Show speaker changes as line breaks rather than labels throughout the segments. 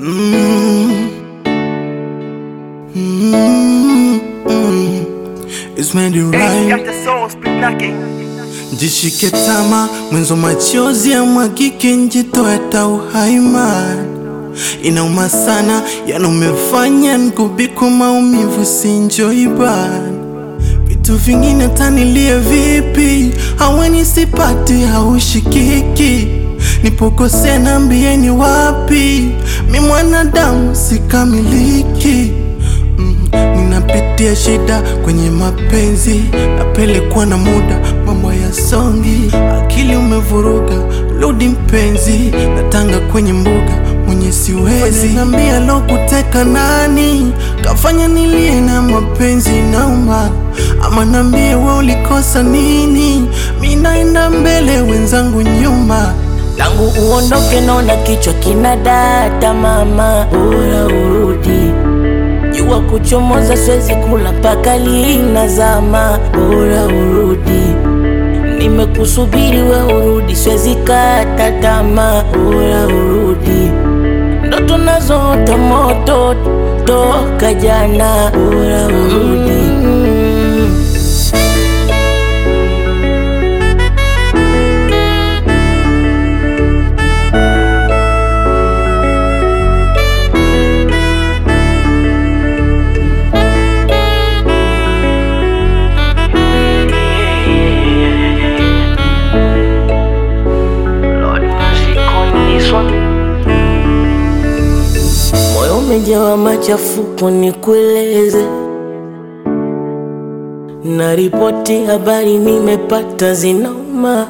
Mm. Mm. Mm. It's made it
Hey,
right.
got the soul spit knocking.
Jishike tama mwenzo machozi ya mwagike njitoe ta uhai man inauma sana yana umefanya nkubikwa maumivu sinjoi ban vitu vingine tanilie vipi haweni sipati haushikiki nipokosea nambieni wapi mi mwanadamu sikamiliki Mm, ninapitia shida kwenye mapenzi, napelekwa na muda, mambo ya songi, akili umevuruga, rudi mpenzi, natanga kwenye mbuga mwenye siwezi, nambia lo kuteka nani, kafanya nilie na mapenzi nauma, ama nambie we ulikosa nini, mi naenda mbele, wenzangu nyuma
tangu uondoke naona kichwa kina data mama, bora urudi. Jua kuchomoza siwezi kula mpaka linazama, bora urudi. Nimekusubiri we urudi, siwezi kata tamaa, bora urudi. Ndoto nazoota moto toka jana, bora urudi.
Lord, mercy on this one.
Moyo umejawa machafuko, nikueleze na ripoti habari nimepata zinauma.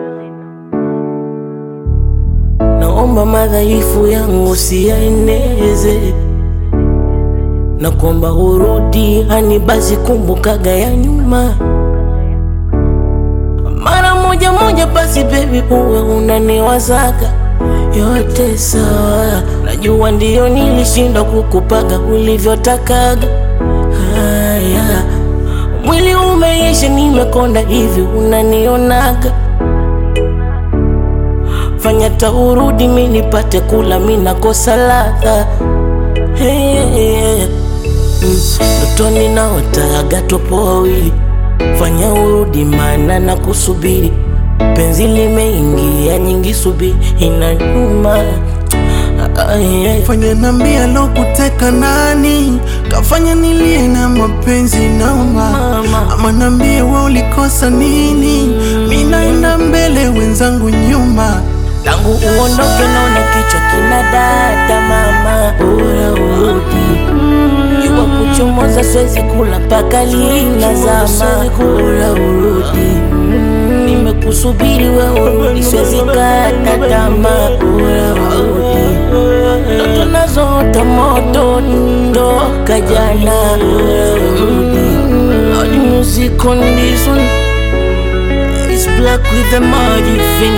Naomba madhaifu yangu siyaeneze, na kuomba urudi, hani basi kumbukaga ya nyuma mara moja moja, basi baby, uwe unaniwazaga yote sawa. Najua ndiyo nilishinda kukupaga ulivyotakaga. Haya, mwili umeisha, nimekonda hivi, unanionaga. Fanya taurudi, mi nipate kula, mi nakosa ladha. Hey, hey, hey. Mm, Ndotoni naotaga topo wawili, fanya urudi, maana na kusubiri. Penzi limeingia nyingi, subiri inanyuma. Ay, ay.
fanya nambia lo kuteka nani kafanya nilie na mapenzi nauma
Mama.
ama nambie we ulikosa nini mi naenda mbele wenzangu nyuma
Tangu uondoke naona kichwa kina data mama, bora urudi. Jua kuchomoza siwezi kula mpaka linazama, bora urudi. Nimekusubiri we urudi, siwezi kata tamaa, bora urudi. Ndoto nazoota moto toka jana, bora urudi. Lord, music on this one. It's black with the magic finger.